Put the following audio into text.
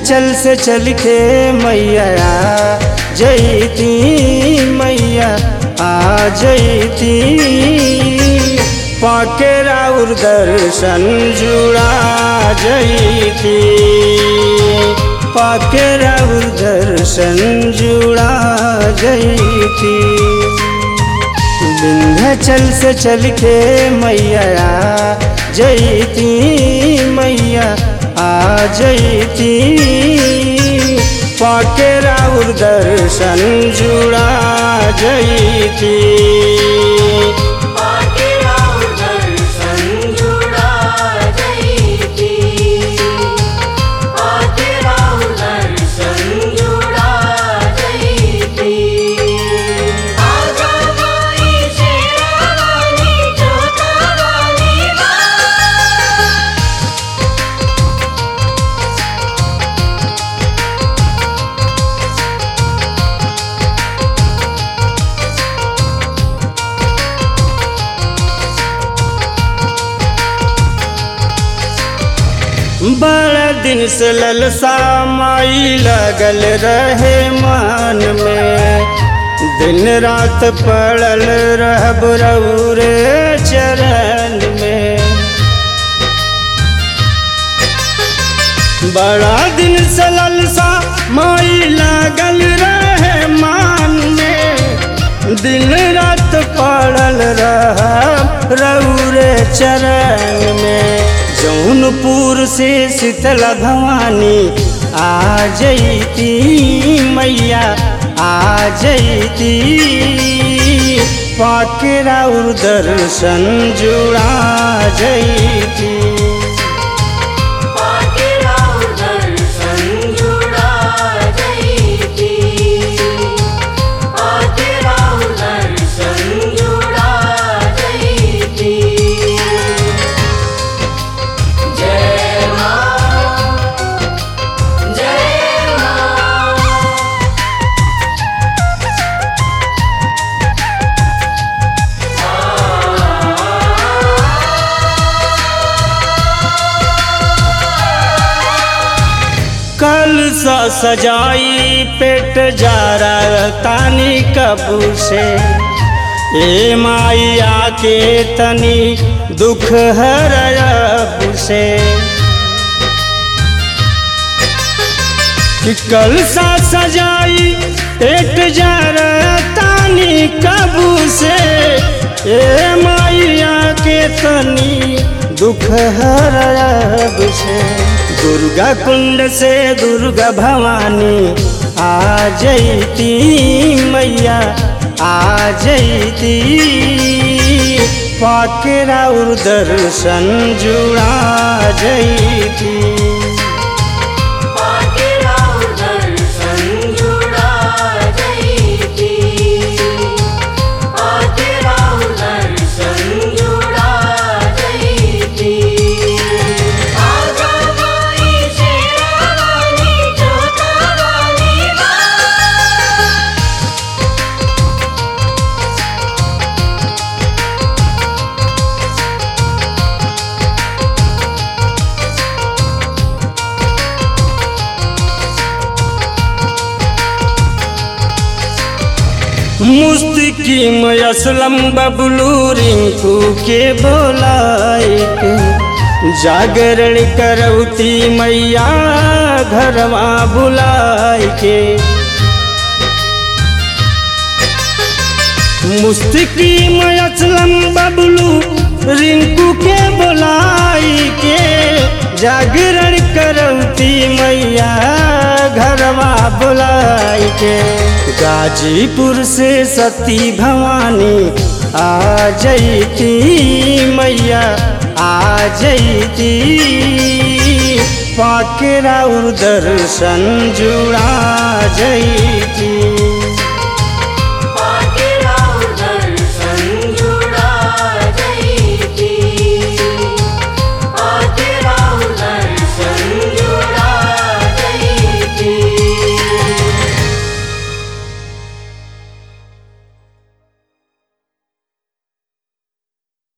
विंध्याचल से चल के मैया जयती मैया आ जयती पाके राउर दर्शन जुड़ा जयती पाके राउर दर्शन जुड़ा जयती विंध्याचल से चल के मैया जयती मैया आ जयती पाके राउर दर्शन जुड़ा जयती पाके राव दर्शन जुड़ा जयती पाके राव दर्शन जुड़ा जयती आजा माई शेरावाली जोतावाली माँ बड़ा दिन से ललसा माई लगल रहे मान में दिन रात पड़ल रहब रौरे चरण में बड़ा दिन से ललसा माई लगल रहे मान में दिन रात पड़ल रहब रौरे चरण में जौनपुर से शीतला भवानी आ जयती मैया आ जयती पाके राउर दर्शन जुड़ा जयती पाके राव दर्शन जुड़ा जयती पाके राव दर्शन जुड़ा जयती जय माँ जय माँ कल सा सजाई पेट जा रहा तानी कबू से ए माई आके तनी दुख हरब से कि कल सा सजाई पेट जा रहा तानी कबू से ए माई आके तनी दुख हरब से दुर्गा कुंड से दुर्गा भवानी आ जयती मैया आ जयती पाके राउर दर्शन जुड़ा जयती पाके राव दर्शन जुड़ा जयती पाके राव दर्शन जुड़ा जयती आजा माई शेरावाली जोतावाली माँ मुस्तिकीम असलम बबलू रिंकू के बोलाए के जागरण करौती मैया घरवा बुलाए के मुस्तिकीम असलम बबलू रिंकू के बोलाई के जागरण करौती मैया घरवा बुलाई के गाजीपुर से सती भवानी आ जयती मैया आ जयती पाके राउर दर्शन जुड़ा जयती